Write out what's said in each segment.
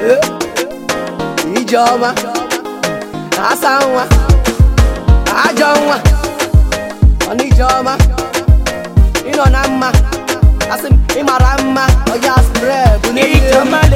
Eh, Ijeọma asa nwa ajọ nwa ọnụ Ijeọma ịnọ na mma asị m ịmara mma ọya spre bụ n'elu Ijamale,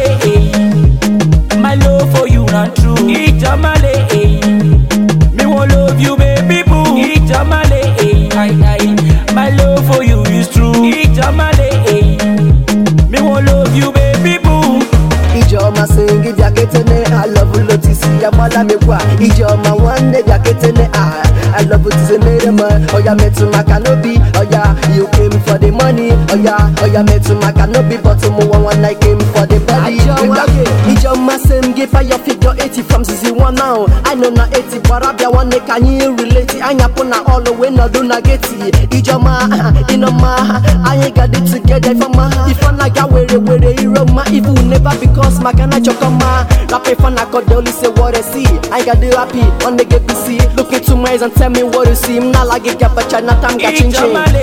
eh. My love for you not true. Ijamale, eh. Me won't love you, baby boo. Ijamale, eh. Aye, aye. My love for you is true. Ijamale, eh. Me won't love you, baby boo. Ijeọma sị gị bịa ketene alọbụ lotisi ya gbala mekwa Ijeọma nwanne bịa ketene a alọbụ tise mere m ọya metụ maka n'obi ọya you came for the money ọya ọya metụ maka n'obi but mụwa nwanne I came for the body Ijeọma sị m gị fire figure 80 from season 1 now I know na 80 gbara bịa nwanne ka anyị relate anyapụ na ọlụ wee nọdụ na geti Ijeọma ịnọma anyị ga-adị together ifeọma ife anaghị were were iro mma ifu never because maka na chọkọma rap ife na akọ only say what I see I got the happy on the get busy look into my eyes and tell me what you see m na like it gabacha na tam ga chin chin Ijamale,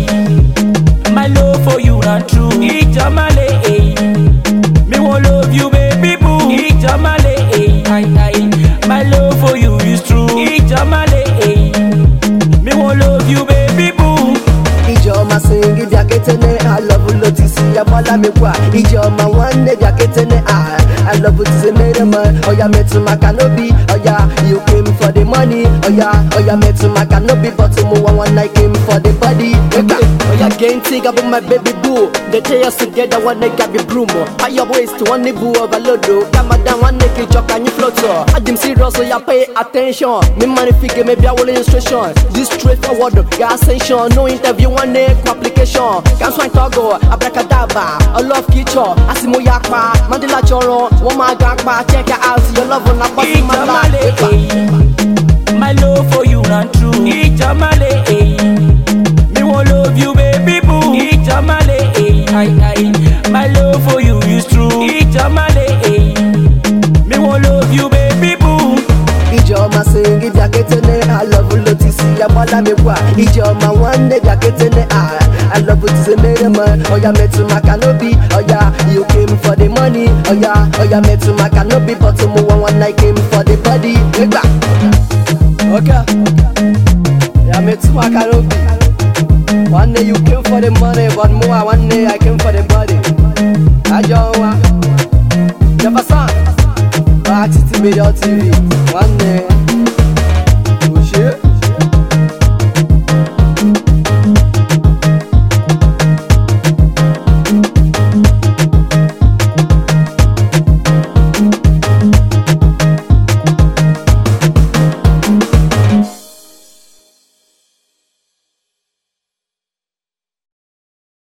eh. My love for you not true. Ijamale, eh. Me won't love you, baby boo. Ijamale, eh. Aye, aye. My love for you is true. Ijamale, eh. Me won't love you, baby boo. Ijeọma sị gị bịa ketene alọbụ lotisi ya gbala mekwa Ijeọma nwanne bịa ketene a alọbụ tise mere m ọya metụ maka n'obi ọya you came for the money ọya ọya metụ maka n'obi but mụwa nwanne I came for the body Eka, ọya gee ntị gabụ my baby boo they tell us together nwanne gabi broom fire waste nwanne bụ overload kamada nwanne ka ịchọ ka anyị float adị m serious ya pay attention me manifige maybe I will instruction this straightforward ga ascension no interview nwanne kwa application ka swine togo abracadabra love kicho asimo ya pa mandela chọrọ wọn máa ga pa check out your love na pọsi mala Ijamale, eh. My love for you not true. Ijamale, eh. Me won't love you, baby boo. Ijamale, eh. Aye, aye. My love for you is true. Ijamale, eh. Me won't love you, baby boo. Ijeọma sị gị bịa ketene alọbụ lotisi ya gbala mekwa Ijeọma nwanne bịa ketene a alọbụ tise mere m ọya metụ maka n'obi ọya you came for the money ọya ọya metụ maka n'obi but mụwa nwanne I came for the body ịgba ọka ya metụ maka n'obi nwanne you came for the money but mụwa nwanne I came for the body ajọ nwa Jefferson Back to Video TV nwanne